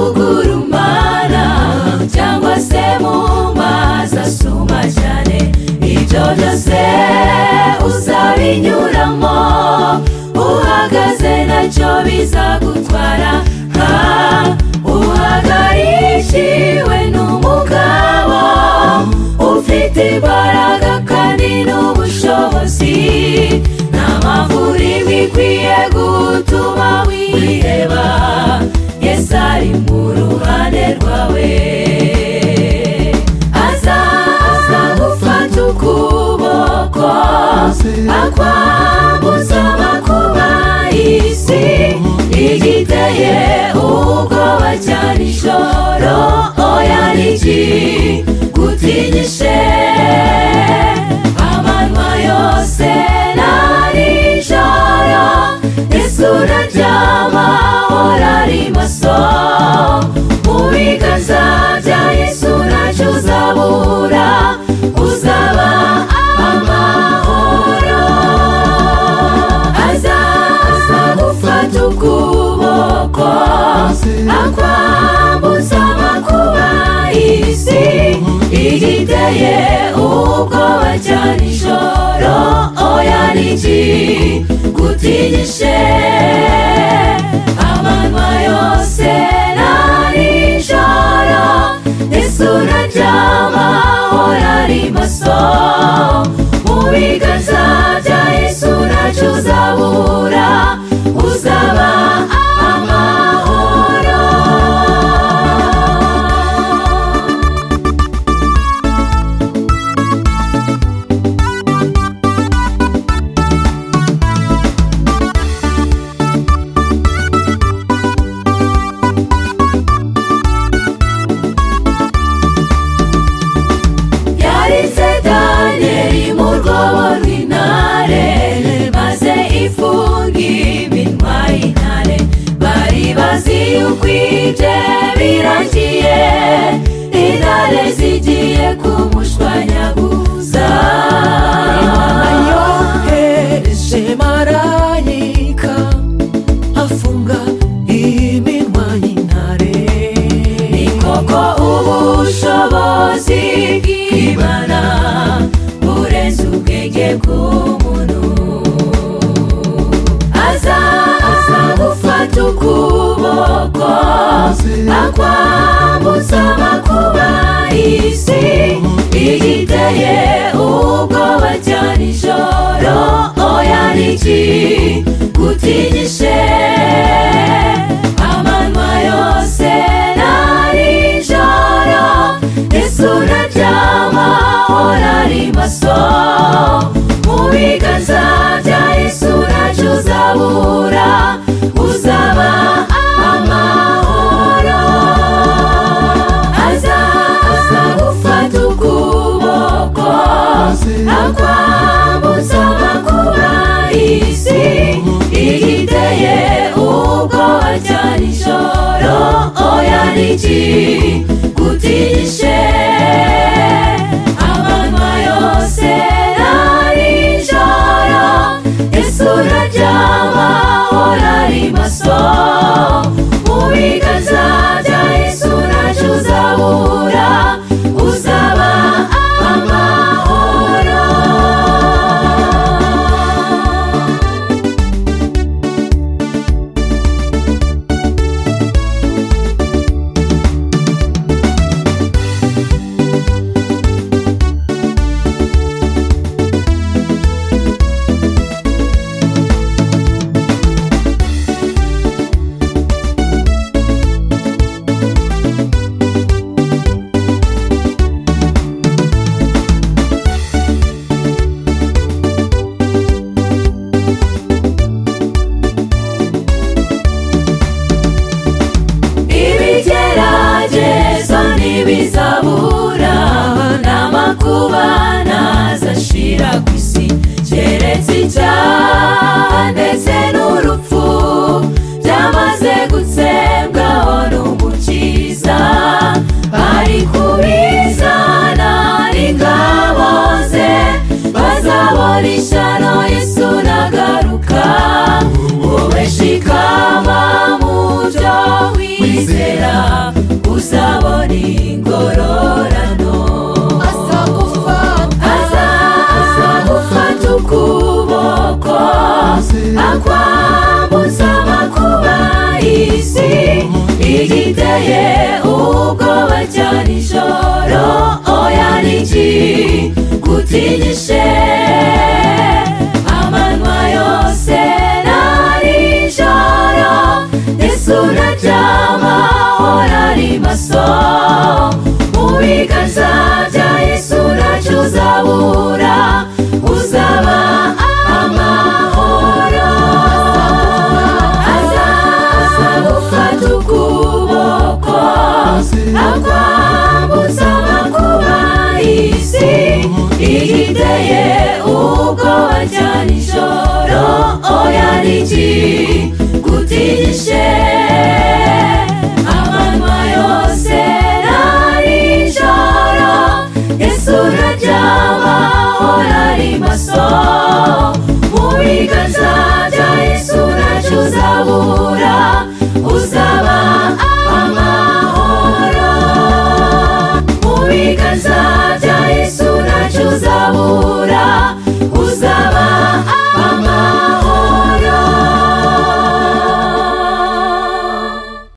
ugurumana cyangwa se mu mazi asuma cyane ibyo byose uzabinyuramo uhagaze nacyo bizagutwara nka uhagarikiwe n'umugabo ufite imbaraga kandi n'ubushobozi n'amavuriro ikwiye gutuma wireba yesu ari mu ruhande rwawe azaza gufata ukuboko akwambuza amakuba y'isi igiteye ubwoba cyane ijoro oya niki gutinyishe amanywa yose na nijoro yesu uraryama urari maso mu biganza bya yesu ntacyo uzabura uzaba amahoro azaza gufata ukuboko akwambutsa amakuba y'isi igiteye ubwoba cyane ijoro oya niki gutinyishe amanywa yose na nijoro yesu uraryama urari maso mu biganza bya yesu ntacyo uzabura uzaba amahoro yaritse daniyeli mu rwobo rw'intare maze ifunga iminwa y'intare bari bazi yuko ibye birangiye intare zigiye kumushwanyaguza imana yohereje marayika afunga iminwa y'intare ni koko ubushobozi bw'imana burenze ubwenge bw'umuntu azaza gufata ukuboko akwambutsa amakuba y'isi igiteye ubwoba cyane ijoro oya niki gutinyishe amanywa yose na nijoro yesu uraryama urari maso mu biganza bya yesu ntacyo uzabura uzaba amahoro azaza gufata ukuboko akwambutsa amakuba y'isi igiteye ubwoba cyane ijoro oya niki gutinyishe amanywa yose na nijoro yesu uraryama urari maso mu biganza bya yesu ntacyo uzabura uzaba amahoro ibigeragezo ntibizabura n'amakuba ntazashira ku isi keretse icyaha ndetse n'urupfu byamaze gutsembwaho n'umukiza bari kubizana n'ingabo ze bazabona ishano yesu nagaruka wowe shikama mu byo wizera ry'amahoro ari maso mu biganza bya yesu ntacyo uzabura uzaba amahoro mu biganza